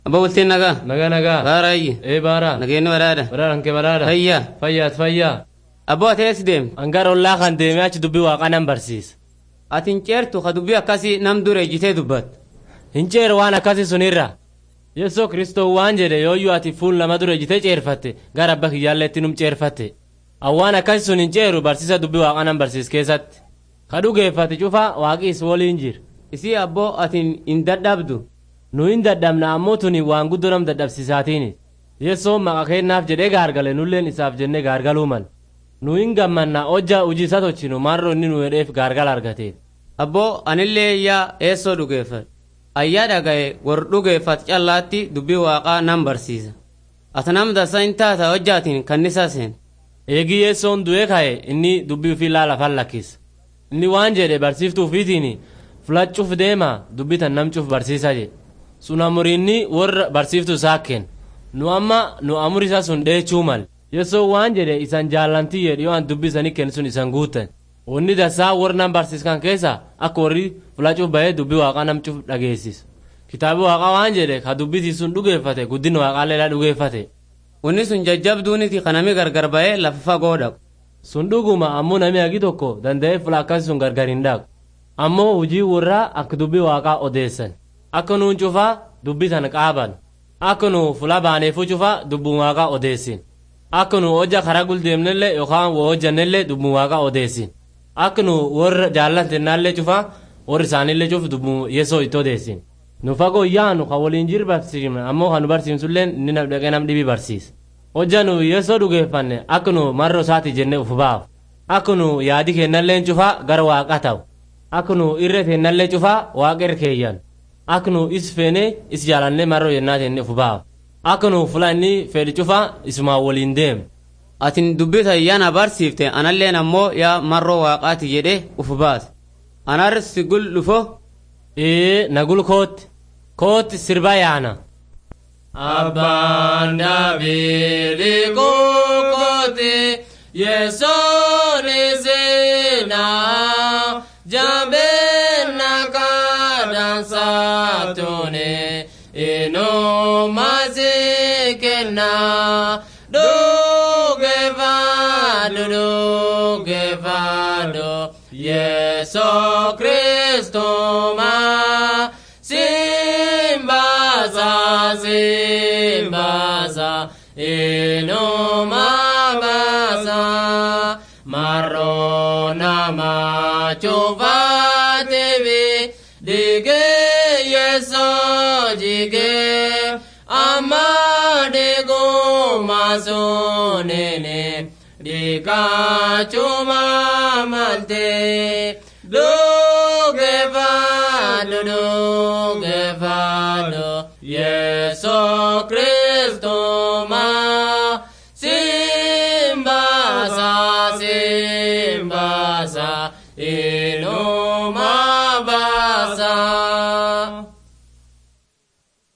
Abba bultiin nagaa. Nagaa nagaa. Baaraayi. Ee baara. Nageenyi baraadha. Baraaran kee baraadha. Fayyaa. Fayyaat fayyaa. Abboo ati eessi deemte? Angar ollaa kan deemee achi dubbii waaqaa nan barsiisa. Ati hin ceertu ka dubbii akkasii nam dura ejjitee dubbatte. Hin ceeru waan akkasii sunirra. Yesuus Kiristoos waan jedhe yooyyuu ati fuul lama dura ejjitee ceerfatte gara abba kiyyaallee itti num ceerfatte. Awwaan akkasii sun hin ceeru barsiisa dubbii waaqaa nan barsiis keessatti. Ka dhugeeffate cufa waaqiis waliin jira. Isii abboo ati hin dadhabdu. Nu hin dadhabna ammoo tuni waan guddoo nam dadhabsiisaatiini. Yesoon maqa kennaaf jedhee gaargale nulleen isaaf jennee gaargaluu mal. Nu hin gammanna hojja hojii isa tochinu marro inni nu hedheef gaargala argateef. Abboo anillee yaa eessoo dhugeeffadhe. Ayyaa dhaga'e war dhugeeffat callaatti dubbii waaqaa nan barsiisa. Ati nam dasa hin taata hojjaatiin kannisaa seen. Eegii yesoon du'ee ka'e inni dubbii ofii laala fan lakkisa. Inni waan jedhe barsiiftuu ofiitiin fulachuuf deema dubbii tan namcuuf barsiisa jedhe. Sun amuriinni warra barsiiftuu isaa kenna. Nu amma nu amur isa sun dheechuu mal. Yesoo waan jedhe isan jaallantii jedhe yoo an dubbii isanii kennu sun isan guutan. Wanni dasaa warra nam barsiiskan keessa akka warri fulachuuf bahee dubbii waaqaa namcuuf dhageessisu. Kitaabi waaqaa waan jedhe ka dubbitii sun dhugeeffate guddina waaqaallee dhugeeffate. Wanni sun jajjabduuniti kanami gargar ba'ee lafa fagoo dhaqu. Sun dhuguma ammoo namni hagi tokko danda'ee fula akkasii sun gargar hin dhaqu. Ammoo hojii warraa akka dubbii waaqaa odeessan. Akka nuun cufaa dubbii sana qaaban. Akka nu fula baaneefuu cufaa dubbii waaqaa odeessin. Akka nu hojja karaa guldeemnellee yookaan waa hojjannellee dubbii waaqaa odeessin. Akka nu warra jaallantennaallee cufaa warri isaanillee cufu dubbii yesoo itti odeessin. Nu fagoo yaanu kan waliin jiru barsiifna ammoo kan nu barsiisullee inni nam dhaqee nam dhibii barsiisa. Hojja nu yesoo dhugeeffanne akka nu marroo isaati jennee uf baaf. Akka nu yaadi kennallee cufaa gara waaqa ta'u. Akka nu irra teennallee cufaa waaqa irra keeyyan. Akka nu is feenee is jaalannee marroo jennaa jennee uf baaf. Akka nu fula inni fedhi cufaa isumaan waliin deemu. Atin dubbii tayyaana barsiifte analleen ammoo yaa marroo waaqaati jedhee uf baase. Anar si gul dhufo. Ee nagul kootti. Kootti sirba yaana. Abbaan Daabili kookooti Yesoon isinaa jabeenna kadhansaatune inumasi kennaa dhugeeffadhu dhugeeffadhu Yesoo Kiristoomaa simbaasa simbaasa inuma baasa marroo nama cufaatifi dige yesoo jige amma diguma sunini dikachuma malte dhugeeffadhu dhugeeffadhu Yeso Kristoma simbasa simbasa ino